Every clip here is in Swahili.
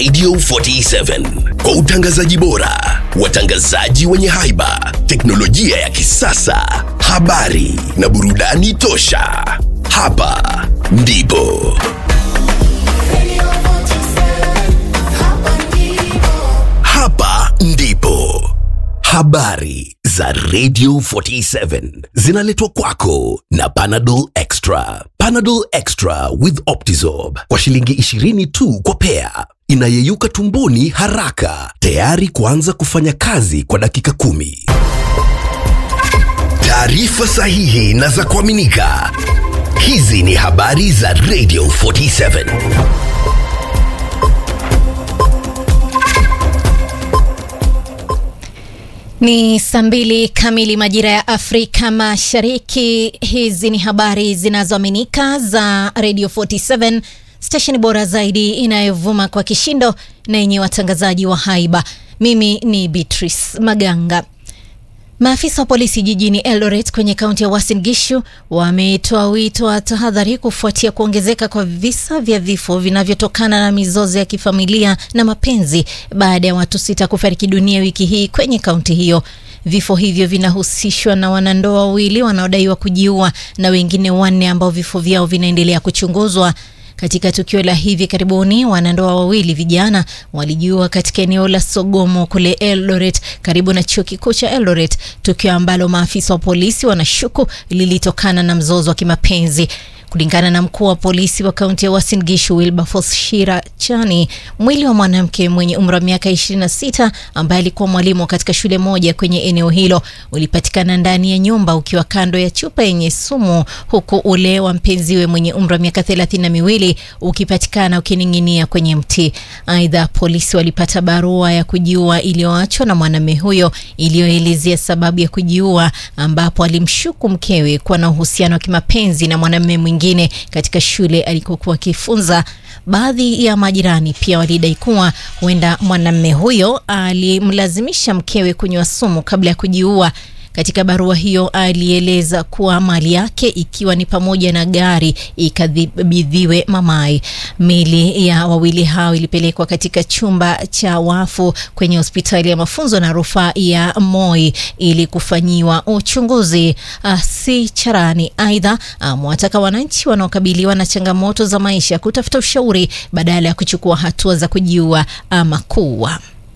Radio 47 kwa utangazaji bora, watangazaji wenye haiba, teknolojia ya kisasa, habari na burudani tosha. Hapa ndipo hapa ndipo habari za Radio 47 zinaletwa kwako na Panadol Extra. Panadol Extra with Optizorb kwa shilingi 20 tu kwa pea, inayeyuka tumboni haraka, tayari kuanza kufanya kazi kwa dakika kumi. Taarifa sahihi na za kuaminika. Hizi ni habari za Radio 47. Ni saa mbili kamili majira ya Afrika Mashariki. Hizi ni habari zinazoaminika za Radio 47, stesheni bora zaidi inayovuma kwa kishindo na yenye watangazaji wa haiba. Mimi ni Beatrice Maganga. Maafisa wa polisi jijini Eldoret kwenye kaunti ya Uasin Gishu wametoa wito wa tahadhari kufuatia kuongezeka kwa visa vya vifo vinavyotokana na mizozo ya kifamilia na mapenzi baada ya watu sita kufariki dunia wiki hii kwenye kaunti hiyo. Vifo hivyo vinahusishwa na wanandoa wawili wanaodaiwa kujiua na wengine wanne ambao vifo vyao vinaendelea kuchunguzwa. Katika tukio la hivi karibuni, wanandoa wawili vijana walijiua katika eneo la Sogomo kule Eldoret, karibu na chuo kikuu cha Eldoret, tukio ambalo maafisa wa polisi wanashuku lilitokana na mzozo wa kimapenzi. Kulingana na mkuu wa polisi wa kaunti ya Uasin Gishu Wilberforce Shira Chani, mwili wa mwanamke mwenye umri wa miaka 26 ambaye alikuwa mwalimu katika shule moja kwenye eneo hilo ulipatikana ndani ya nyumba ukiwa kando ya chupa yenye sumu, huku ule wa mpenziwe mwenye umri wa miaka thelathini na miwili ukipatikana ukining'inia kwenye mti. Aidha, polisi walipata barua ya kujiua iliyoachwa na mwanamume huyo iliyoelezea sababu ya kujiua, ambapo alimshuku mkewe kuwa na uhusiano wa kimapenzi na mwanamume mwingine katika shule alikokuwa akifunza. Baadhi ya majirani pia walidai kuwa huenda mwanamume huyo alimlazimisha mkewe kunywa sumu kabla ya kujiua. Katika barua hiyo alieleza kuwa mali yake ikiwa ni pamoja na gari ikabidhiwe mamaye. Mili ya wawili hao ilipelekwa katika chumba cha wafu kwenye hospitali ya mafunzo na rufaa ya Moi ili kufanyiwa uchunguzi. Uh, si charani. Aidha, amewataka um, wananchi wanaokabiliwa na changamoto za maisha kutafuta ushauri badala ya kuchukua hatua za kujiua ama kuua.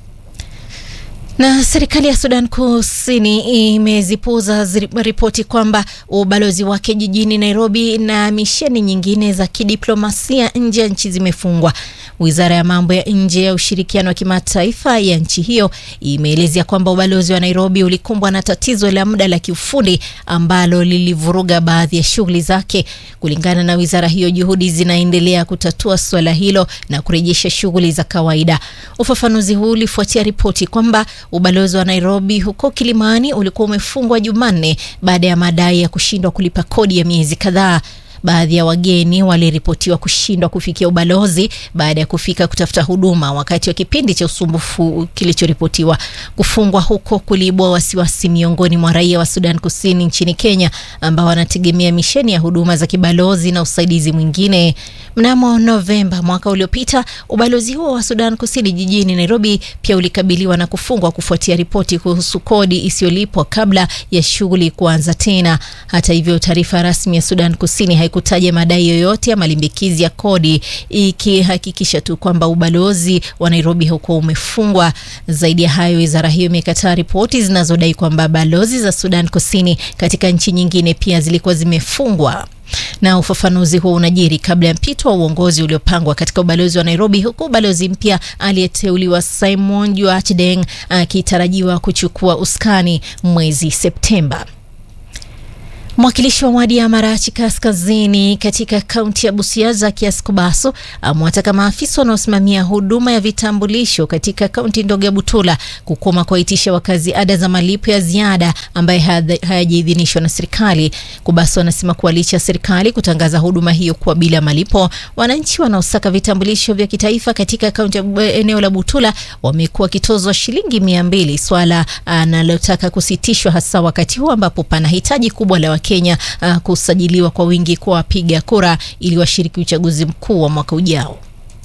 Na serikali ya Sudan Kusini imezipuuza ripoti kwamba ubalozi wake jijini Nairobi na misheni nyingine za kidiplomasia nje ya nchi zimefungwa. Wizara ya mambo ya nje ya ushirikiano wa kimataifa ya nchi hiyo imeelezea kwamba ubalozi wa Nairobi ulikumbwa na tatizo la muda la kiufundi ambalo lilivuruga baadhi ya shughuli zake. Kulingana na wizara hiyo, juhudi zinaendelea kutatua suala hilo na kurejesha shughuli za kawaida. Ufafanuzi huu ulifuatia ripoti kwamba ubalozi wa Nairobi huko Kilimani ulikuwa umefungwa Jumanne baada ya madai ya kushindwa kulipa kodi ya miezi kadhaa. Baadhi ya wageni waliripotiwa kushindwa kufikia ubalozi baada ya kufika kutafuta huduma wakati wa kipindi cha usumbufu kilichoripotiwa. Kufungwa huko kuliibua wasiwasi miongoni mwa raia wa Sudan Kusini nchini Kenya ambao wanategemea misheni ya huduma za kibalozi na usaidizi mwingine. Mnamo Novemba mwaka uliopita, ubalozi huo wa Sudan Kusini jijini Nairobi pia ulikabiliwa na kufungwa kufuatia ripoti kuhusu kodi isiyolipwa kabla ya shughuli kuanza tena. Hata hivyo, taarifa rasmi ya Sudan Kusini haikutaja madai yoyote ya malimbikizi ya kodi, ikihakikisha tu kwamba ubalozi wa Nairobi huko umefungwa. Zaidi ya hayo, wizara hiyo imekataa ripoti zinazodai kwamba balozi za Sudan Kusini katika nchi nyingine pia zilikuwa zimefungwa na ufafanuzi huo unajiri kabla ya mpito wa uongozi uliopangwa katika ubalozi wa Nairobi, huku balozi mpya aliyeteuliwa Simon Juach Deng akitarajiwa kuchukua uskani mwezi Septemba. Mwakilishi wa wadi ya Marachi Kaskazini katika kaunti ya Busia Zakias Kubaso amewataka maafisa wanaosimamia huduma ya vitambulisho katika kaunti ndogo ya Butula kukoma kuwaitisha wakazi ada za malipo ya ziada ambaye hayajaidhinishwa na serikali. Kubaso anasema kuwa licha ya serikali kutangaza huduma hiyo kuwa bila malipo, wananchi wanaosaka vitambulisho vya kitaifa katika kaunti ya eneo la Butula wamekuwa wakitozwa shilingi mia mbili, swala analotaka kusitishwa hasa wakati huu ambapo pana hitaji kubwa la Kenya uh, kusajiliwa kwa wingi kwa wapiga kura ili washiriki uchaguzi mkuu wa mwaka ujao.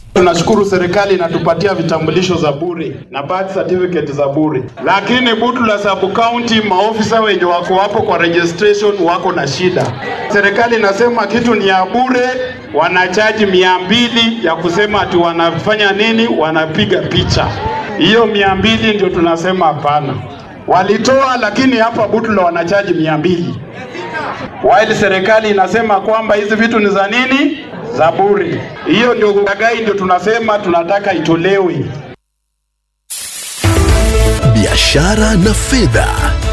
Tunashukuru serikali inatupatia vitambulisho za bure na birth certificate za bure, lakini Butula sub county maofisa wenye wako hapo kwa registration wako na shida. Serikali inasema kitu ni ya bure, wanachaji mia mbili ya kusema ati wanafanya nini, wanapiga picha. Hiyo mia mbili ndio tunasema hapana. Walitoa, lakini hapa Butula wanachaji mia mbili while serikali inasema kwamba hizi vitu ni za nini, za bure. Hiyo ndio ulaghai, ndio tunasema tunataka itolewe. biashara na fedha.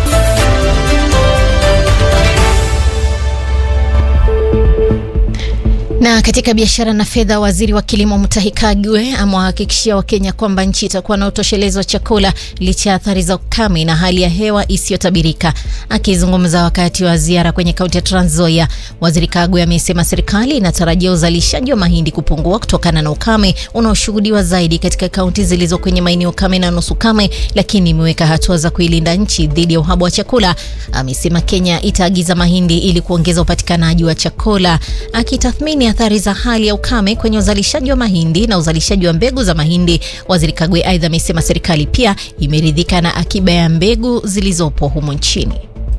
Na katika biashara na fedha, waziri wa kilimo Mutahi Kagwe amewahakikishia Wakenya kwamba nchi itakuwa na utoshelezo wa chakula licha ya athari za ukame na hali ya hewa isiyotabirika. Akizungumza wakati wa ziara kwenye kaunti ya Trans Nzoia, waziri Kagwe amesema serikali inatarajia uzalishaji wa mahindi kupungua kutokana na ukame unaoshuhudiwa zaidi katika kaunti zilizo kwenye maeneo kame na nusu kame, lakini imeweka hatua za kuilinda nchi dhidi ya uhaba wa chakula. Amesema Kenya itaagiza mahindi ili kuongeza upatikanaji wa chakula, akitathmini athari za hali ya ukame kwenye uzalishaji wa mahindi na uzalishaji wa mbegu za mahindi. Waziri Kagwe aidha amesema serikali pia imeridhika na akiba ya mbegu zilizopo humu nchini.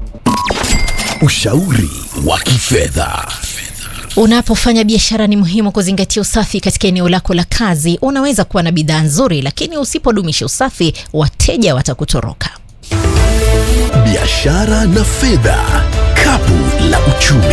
Ushauri wa kifedha. Unapofanya biashara ni muhimu kuzingatia usafi katika eneo lako la kazi. Unaweza kuwa na bidhaa nzuri, lakini usipodumisha usafi, wateja watakutoroka. Biashara na fedha, kapu la uchumi.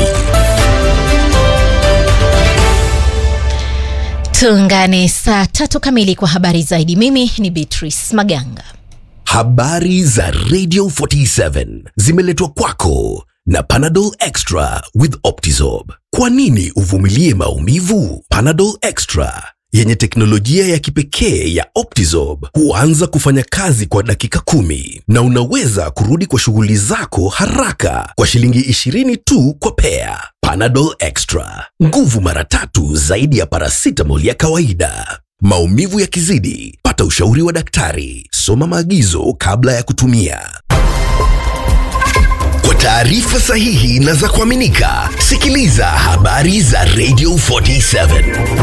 Tuungane saa tatu kamili kwa habari zaidi. Mimi ni Beatrice Maganga. Habari za Radio 47 zimeletwa kwako na Panadol Extra with Optizorb. Kwa nini uvumilie maumivu? Panadol Extra yenye teknolojia ya kipekee ya Optizorb huanza kufanya kazi kwa dakika kumi na unaweza kurudi kwa shughuli zako haraka kwa shilingi 20 tu kwa pea. Panadol Extra, nguvu mara tatu zaidi ya paracetamol ya kawaida. Maumivu yakizidi, pata ushauri wa daktari. Soma maagizo kabla ya kutumia. Kwa taarifa sahihi na za kuaminika, sikiliza habari za Radio 47.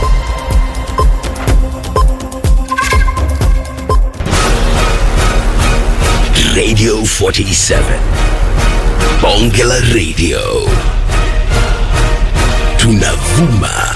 Radio 47. Bonge la Radio. Tunavuma